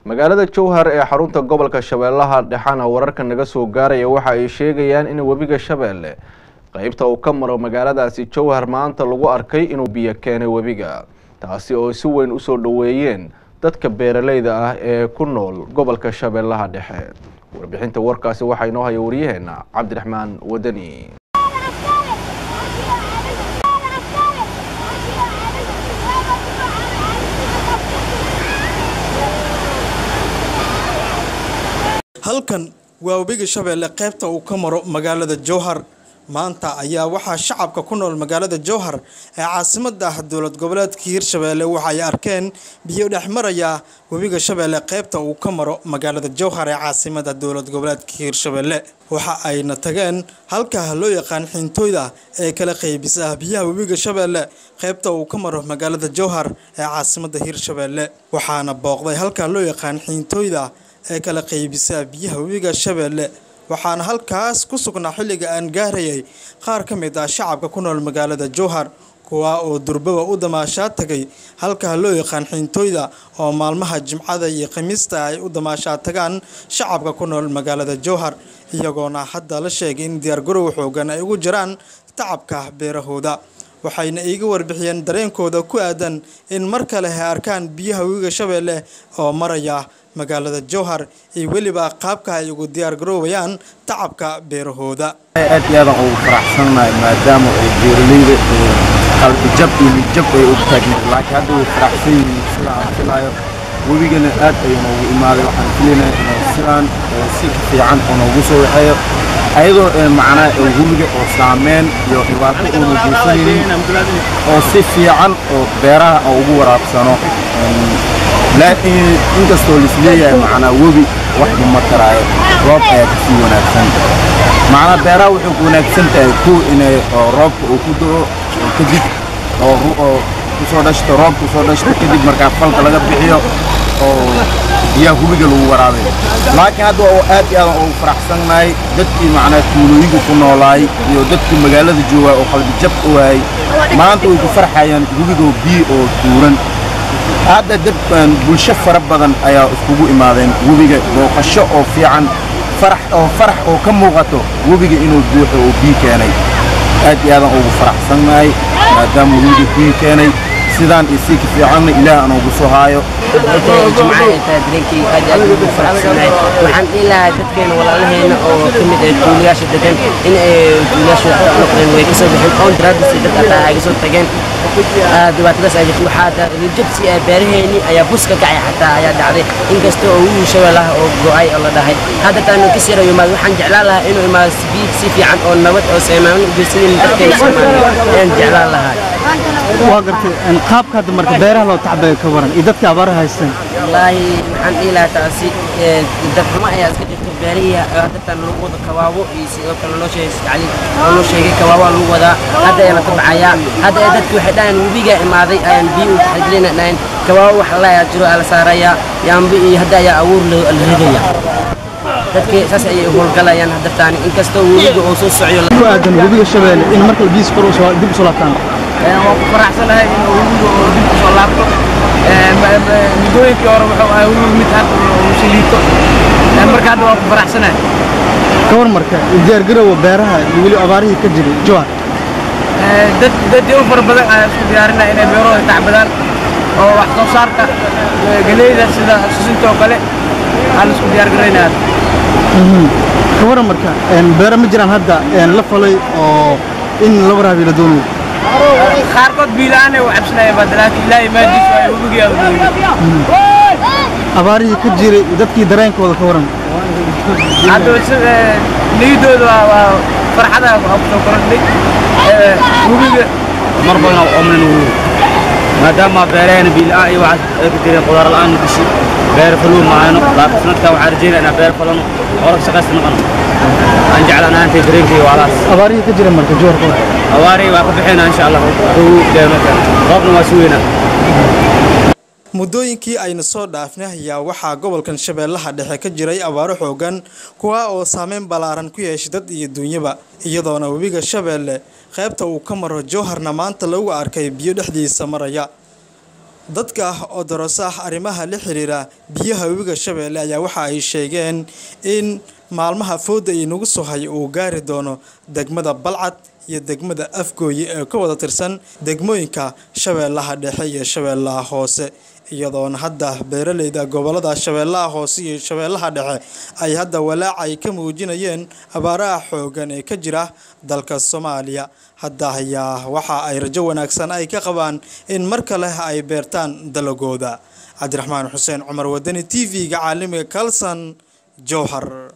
magaalada jowhar ee xarunta gobolka shabeellaha dhexana wararka naga soo gaaraya waxa ay sheegayaan in webiga shabeelle qeybta uu ka maro magaaladaasi jowhar maanta lagu arkay inuu biyo keenay webiga taasi oo si weyn usoo dhoweeyeen dadka beeraleyda ah ee ku nool gobolka shabeellaha dhexe warbixinta warkaasi waxaa inoo haya waryaheena cabdiraxmaan wadani halkan waa webiga shabeelle qaybta uu ka maro magaalada jowhar maanta ayaa waxaa shacabka ku nool magaalada jowhar ee caasimada ah dowlad goboleedka hiirshabeelle waxa ay arkeen biyo dhex maraya webiga shabeelle qaybta uu ka maro magaalada jowhar ee caasimada dowlad goboleedka hiirshabeelle waxa ayna tageen halkaa loo yaqaan xintooyda ee kala qaybisa biyaha webiga shabeelle qaybta uu ka maro magaalada jowhar ee caasimada hiirshabeelle waxaana booqday halkaa loo yaqaan xintooyda ee kala qaybisa biyaha webiga shabeelle waxaana halkaas ku sugnaa xilliga aan gaarayay qaar ka mid ah shacabka ku nool magaalada jowhar kuwa oo durbaba u damaashaa tagay halkaa loo yaqaan xintooyda oo maalmaha jimcada iyo khamiista ay u damaashaa tagaan shacabka ku nool magaalada jowhar iyagoona hadda la sheegay in diyaargarow xoogan ay ugu jiraan tacabka beerahooda waxayna iiga warbixiyeen dareenkooda ku aadan in mar kale ay arkaan biyaha webiga shabeelle oo maraya magaalada jowhar iyo weliba qaabka ay ugu diyaar garoobayaan tacabka beerahooda aad iyo aadan ugu faraxsannahay maadaama ay beeraleyda qalbi jab iyo midjab ay og taagneed laakiin hadda way faraxsan yihiin sida aan filaayo webigana aad ayuu noogu imaaday waxaan filaynaa inuu sidaan si fiican oo noogu soo waxeeyo ayadoo macnaa webiga oo saameyn iyo dhibaato uuna geysanaynin oo si fiican oo beeraha oo ugu waraabsano laakiin inkastoo lisleeyahay macnaa webi waxba ma taraayo roob ayaa kasii wanaagsan macnaa beeraha waxay ku wanaagsan tahay kow inay roobka uu ku da'o oo kadib oo kusoo dhashto roob kusoo dhashto kadib markaa falka laga bixiyo oo biyaha webiga lagu waraabayo laakiin hadda oo aad iyo aadan ugu faraxsannahay dadkii macnaa tuulooyinka ku noolaay iyo dadkii magaalada joogaay oo qalbi jab u waayay maanta way ku farxayaan webigoo biyo oo tuuran hadda dad bulsho fara badan ayaa iskugu imaadeen webiga booqasho oo fiican farax oo farax oo ka muuqato webiga inuu buuxo oo biyo keenay aad iyo aadan ugu faraxsannahay maadaama webiga biyo keenay sidaan iyo sii ka fiicanna ilaah aan ugu soo haayo jimcaha ay tahay dareenkayga aad aad ugu faraxsanahay waxaan dhihi lahaa dadkeena walaalaheena oo ka mid ah tuulayaasha degan in ay tuulayaasha wax u noqdeen way kasoo baxeen oon daraadiis dad ataa ay kasoo tageen dhibaatadaas ay jirto waxaa jabsi ah beeraheeni ayaa bus ka kacay xataa ayaa dhacday inkasta oo wiil shabeellaha oo go'ay oo la dhahay hadda taanu ka sii rayo imaado waxaan jeclaan lahaa inuu imaado biyo si fiican oo nabad oo saamaan u geysanin dadkeena soomaaliya ayaan jeclaan lahaa waa gartay qaabka hadda marka beeraha loo tacbayo ka waran iyo dadka abaaraha haystaan wallaahi waxaan dhihi lahaa taasi dadxumo ayaa iska jirto beerihii haddatan lagu wado kawaabo iyo sidoo kale loo sheegay cali oo loo sheegay kawaabaa lagu wadaa hadda ayaa la tabacayaa hadda ee dadki waxay dhahayn webigaa imaaday ayaan biyo u taxagelina dhahayn kawaabo wax la ayaa jiro aa la saarayaa yaambi iyo hadda ayaa abuur la ridaya dadki saas ayay howlgalayaan haddartaani inkastoo webiga oo soo socyo ku aadan webiga shabeelle in markale biyiis kor dib usoo laabtaan waan ku faraxsanahay in webiga oo dib usoo laabto muddooyinkii hore wuxuu ahaa webiga mid hadda shaliito marka hadda waan ku faraxsanahay ka war marka diyaargarowga beeraha iyo weli abaarihii ka jiray jowhar dad dad u fara badan ayaa isku diyaarinaya inay beerahooda tacbadaan oo wax soo saarka galeyda sida susinta oo kale aan isku diyaargaraynaya ka waran marka beero ma jiraan hadda la falay oo in la waraabiyo la doonayo qaarkood biilaanay u cabsanayaan baa laakiin ilaahay maadiisu ay webigii aadooyeen abaarihii ka jiray iyo dadkii dareenkooda ka waran hadda niyadooda waa waa farxada waa kusoo korodhay webiga mar badan oo omlin webiga maadaama beeraheena biila'aan iyo waxaas ay ka jireen qudaar la'aan gashi beer faluu maahayno laakiin sanadkaa waxaan rajeynaya inaan beer falano oo shaqaysta noqono aan jeclaan ahaantay dareenkayga waalaas abaarihii ka jira marka jowhar ka waran awaari waa ka bixina insha allah roobna waa si weynaa muddooyinkii ayna soo dhaafnay ayaa waxaa gobolkan shabeellaha dhexe ka jiray abaaro xoogan kuwa oo saameyn ballaaran ku yeeshay dad iyo duunyaba iyadoona webiga shabeelle qaybta uu ka maro jowharna maanta lagu arkay biyo dhexdiisa maraya dadka oo darasa arrimaha la xiriira biyaha webiga shabeelle ayaa waxa ay sheegeen in maalmaha fooda inagu soo hay uu gaari doono degmada balcad iyo degmada afgooye ee ka wada tirsan degmooyinka shabeellaha dhexe iyo shabeellaha hoose iyadoona hadda beeraleyda gobolada shabeellaha hoose iyo shabeellaha dhexe ay hadda walaac ay ka muujinayeen abaaraha xoogan ee ka jira dalka soomaaliya hadda ayaa waxa ay rajo wanaagsan ay ka qabaan in mar kale ay beertaan dalagooda cabdiraxmaan xuseen cumar wadani t v-ga caalamiga kalson jowhar